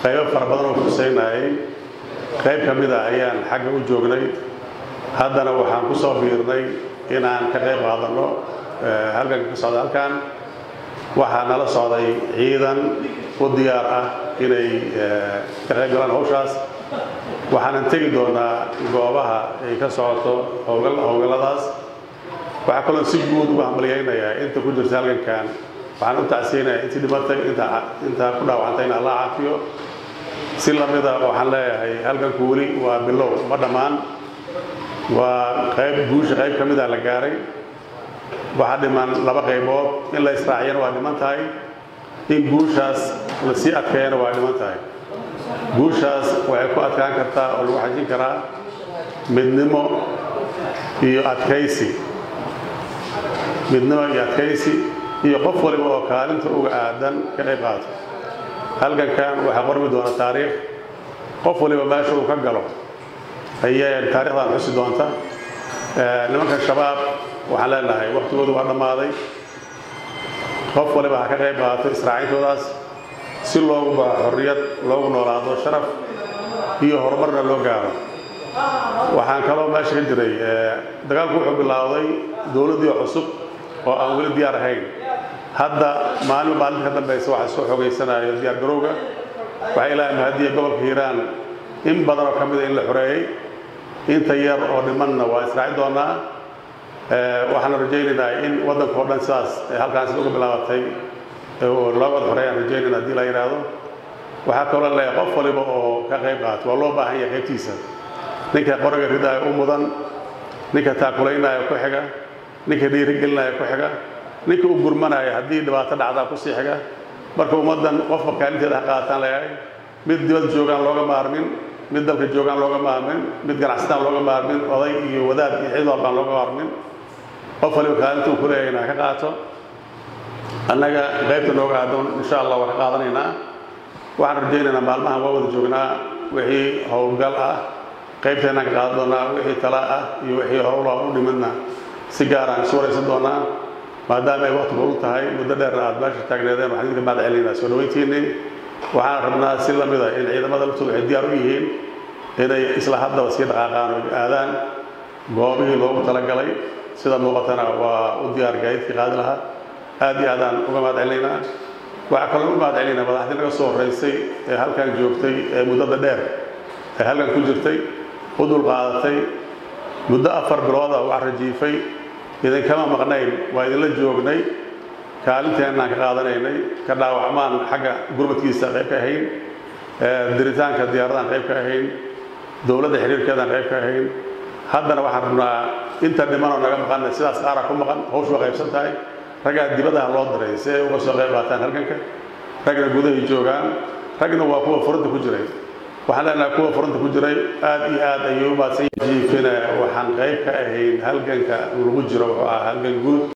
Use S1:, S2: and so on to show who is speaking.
S1: qaybo fara badan oo kuseynayay qayb ka mid a ayaan xagga u joognay haddana waxaan ku soo biirnay inaan ka qayb qaadanno halganka ka socda halkan waxaa nala socday ciidan u diyaar ah inay ka qayb galaan hawshaas waxaanan tegi doonaa goobaha ay ka socoto howlgalladaas waxaa kaloo si guud uga hambalyaynayaa inta ku jirta halgankan waxaan u tacsiyeynayaa intii dhimatay intaa ku dhaawacantayna allah caafiyo si lamida waxaan leeyahay halganku weli waa bilow ma dhammaan waa qayb guusha qayb ka mida la gaaray waxaa dhiman laba qaybood in la israaciyana waa dhiman tahay in guushaas la sii adkeeyana waa dhiman tahay guushaas waxay ku adkaan kartaa oo lagu xajin karaa midnimo iyo adkaysi midnimo iyo adkaysi iyo qof waliba oo kaalinta uga aadan ka qayb qaato halgankan waxaa qormi doona taariikh qof waliba meesha uu ka galo ayay taarikhdan xusi doonta nimanka shabaab waxaan leenahay waktigoodu waa dhammaaday qof waliba ha ka qayb qaato israacintoodaas si loogu baxo xorriyad loogu noolaado sharaf iyo horumarna loo gaaro waxaan kaloo meesha ka jiray dagaalku wuxuu bilaawday dowladdii cusub oo aan weli diyaar ahayn hadda maalin maalinta ka dambaysa waxaa soo xogaysanayo diyaar garowga waxaa ilaahay mahadiya gobolka hiiraan in badan oo ka mida in la xoreeyey inta yar oo dhimanna waa israaci doonaa waxaan rajaynaynaa in waddanka oo dhan sidaas halkaan sida uga bilaabatay loo wada xoreeyaan rajaynayna haddii la yidhaahdo waxaa kaloo leeyahay qof waliba oo ka qayb qaato waa loo baahan yahay qaybtiisa ninka qoriga ridaayo u mudan ninka taakulaynaayo ku xiga ninka dhiirigelinaayo ku xiga ninka u gurmanaayo haddii dhibaato dhacdaa ku sii xiga marka ummaddan qofba kaalinteeda ha qaataan leeyahay mid dibad joogaan looga maarmin mid dalka joogaan looga maarmin mid ganacsataan looga maarmin oday iyo wadaad iyo cid walbaan looga maarmin qof waliba kaalinta uu ku leeyahay ha ka qaato annaga qaybta nooga aadoon insha allah waan ka qaadanaynaa waxaan rajaynaynaa maalmahan waa wada joognaa wixii howlgal ah qaybteennaan ka qaadan doonaa wixii tala ah iyo wixii howla u dhimidna si gaaraan isu waraysan doonaa maadaama ay waqti u tahay muddo dheerna aad meesha taagneedeen waxaan idinka mahad celinaynaa soo dhaweyntiinii waxaan rabnaa si lamid ah in ciidamada laftooda waxay diyaar u yihiin inay isla haddaba sii dhaqaaqaan oo aadaan goobihii loogu talagalay sida muuqatana waa u diyaar gaadiidkii qaadi lahaa aad iyo aadaan uga mahad celinaynaa waxaa kaloo uga mahad celinaynaa madaxdii naga soo horraysay ee halkan joogtay ee muddada dheer ee halkan ku jirtay u dulqaadatay muddo afar bilooda wax rajiifay idinkama maqnayn waa idinla joognay kaalinteennaan ka qaadanaynay ka dhaawacmaan xagga gurmadkiisa qayb ka ahayn diritaanka diyaaradan qayb ka ahayn dowladda xiriirkeedaan qayb ka ahayn haddana waxaan rabnaa inta dhimanoo naga maqanna sidaas qaaraa ku maqan hawshu waa qaybsan tahay raggaa dibadaha loo diray si ay uga soo qayb qaataan halganka ragna gudahay joogaan ragna waa kuwa furanta ku jiray waxaan leenahay kuwa furanta ku jiray aad iyo aad ayay u maadsan jiifina waxaan qayb ka ahayn halganka lagu jiro wuxuu ahaa halgan guud